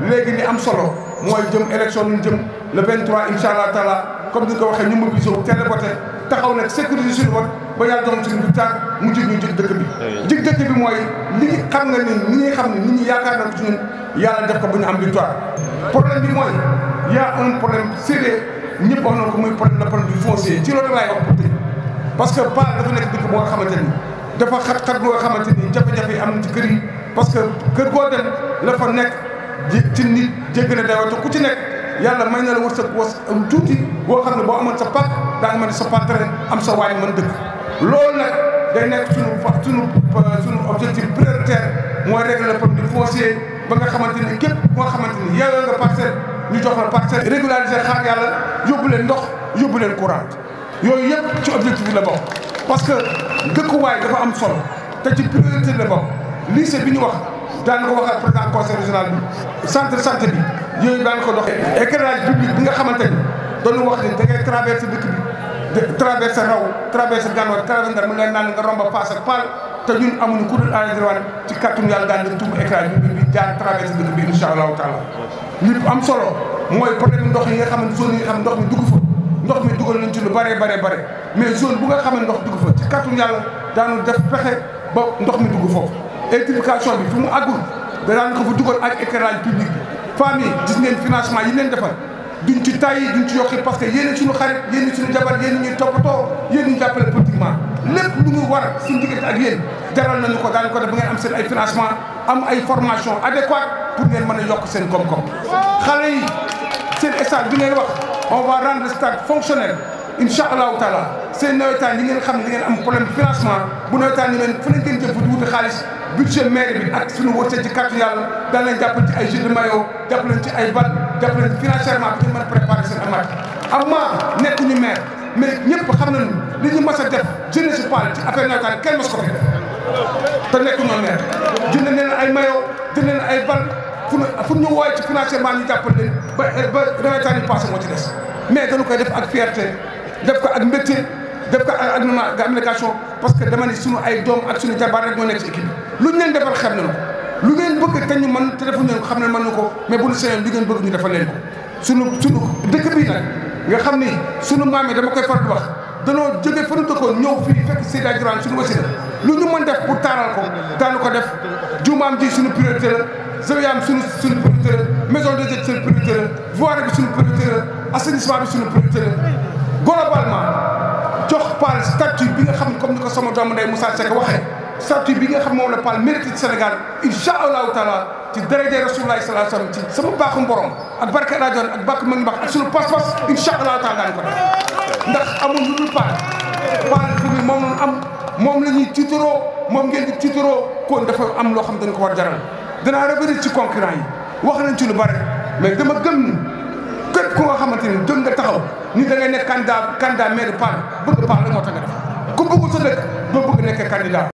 léegi li am solo mooy jëm élection ñu jëm le 23 incha allah taala comme ni nga ko waxee ñu mobilisé wu teel a voté taxaw nag sécuriser suñu vote ba yàlla jox suñu victoire mu jig ñu jig dëkk bi. jig dëkk bi mooy li xam nga ni ni ñuy xam ne nit ñi yaakaar na ci ñun yàlla def ko bu ñu am victoire. problème bi mooy y a un problème sérieux ñëpp wax na ko muy problème le problème du foncier ci loolu laay wax pour tey parce que Paar dafa nekk dëkk boo nga xamante ni dafa xat-xat boo nga xamante ni jafe-jafe yi am na ci kër yi parce que kër goo dem la fa nekk ji ci nit jégg na dayoo te ku ci nekk yàlla may na la wërsëg was tuuti boo xam ne boo amoon sa pàcc daa nga mën sa pàttare am sa waañ mën dëkk loolu nag day nekk suñu fa suñu suñu objectif prioritaire mooy régler le problème du foncier ba nga xamante ni képp boo xamante ni yeewee nga parcelle ñu jox la parcelle régulariser xaar yàlla yóbbu leen ndox yóbbu leen courant yooyu yëpp ci objectif bi la bokk parce que dëkkuwaay dafa am solo te ci priorité la bokk lycée bi ñu wax daan ko wax ak président conseil régional bi centre santé bi yooyu daan ko doxee éclairage public bi nga xamante ni doon wax ni da ngay traversé dëkk bi traversé raw traversé gànnaar traversé ndar mu leen naan nga romba paas ak paal te ñun amuñu ku dul àldirwan ci kàttanu yàlla daan def tuubu éclairage public bi jaar traversé dëkk bi incha allahu taala li am solo mooy problème ndox yi nga xam ne zone yi nga xam ne ndox mi dugg fa ndox mi dugal nañ ci lu bare bare bare mais zone bu nga xam ne ndox dugg fa ci kàttanu yàlla daanu def pexe ba ndox mi dugg foofu électrification bi fi mu àggul daan ko fa dugal ak éclairage public bi femmes yi gis ngeen financement yi leen defal duñ ci tàyyi duñ ci yokki parce que yéen suñu xarit yéen suñu jabar yéen ñuy toppatoo yéen ñu jàppale politiquement lépp lu ñu war suñu diggante ak yéen jaral nañu ko daañu ko def ba ngeen am seen ay financement am ay formation adéquate pour ngeen mën a yokk seen koom-koom xale yi seen stade bi ngeen wax on va rendre le stade fonctionnel incha allahu taala seen nawetaan yi ngeen xam ne da ngeen am problème financement bu nawetaan yi ngeen fu leen ngeen jëm fa di wuti xaalis budget maire bi ak suñu wërsëg ci kàttu yàlla daan leen jàppale ci ay jeux de maillot jàppale leen ci ay bal jàppale leen financièrement bi ngeen mën a préparer seen amat ama nekk ñu maire mais ñëpp xam nañu li ñu mas a def jeunesse Paar ci affaire nawetaan kenn mas ko fi def te nekk ñoo maire jënd leen ay maillot jënd leen ay bal fu fu ñu wooye ci financièrement ñu jàppale leen ba ba nawetaan yi passé moo ci des mais dañu koy def ak fierté def ko ak mbégte def ko ak ak abnégation parce que dama ne suñu ay doom ak suñu jabar rek ñoo nekk ci équipe bi lu ñu leen defal xam nañu ko lu ngeen bëgg te ñu mën te defuñu leen ko xam ne mën na ko mais bu ñu sañoon lu ngeen bëgg ñu defal leen ko suñu suñu dëkk bii nag nga xam ni suñu maam yi dama koy faral di wax danoo jóge fa ñu dëkkoon ñëw fii fekk Seyda Durane suñu wasila lu ñu mën def pour taaral ko daanu ko def jumaam ji suñu priorité la zawiyaam suñu suñu priorité la maison de jeune suñu priorité la voirie bi suñu priorité la assainissement bi suñu priorité la globalement jox Paar statut bi nga xam ne comme ni ko sama doomu ndey Moussa Seck waxee statut bi nga xam moom la Paar mérite ci Sénégal incha allahu taala ci daraja Rasulullah sallallahu alayhi wasallam ci sama baaxu borom ak barke rajoon ak bàkk mag mbax ak suñu pas-pas incha allahu taala daan ko def ndax amul lu dul Paar Paar fi mu moom la am moom la ñuy tiitaroo moom ngeen di tiitaroo kon dafa am loo xam dañ ko war jaral danaa revenir ci concurrent yi wax nañ ci lu bare mais dama gëm ni képp ku nga xamante ni jóg nga taxaw ni da ngay nekk candidat candidat maire Paar bëgg Paar la moo tax nga def ku bëggul sa dëkk doo bëgg nekkee candidat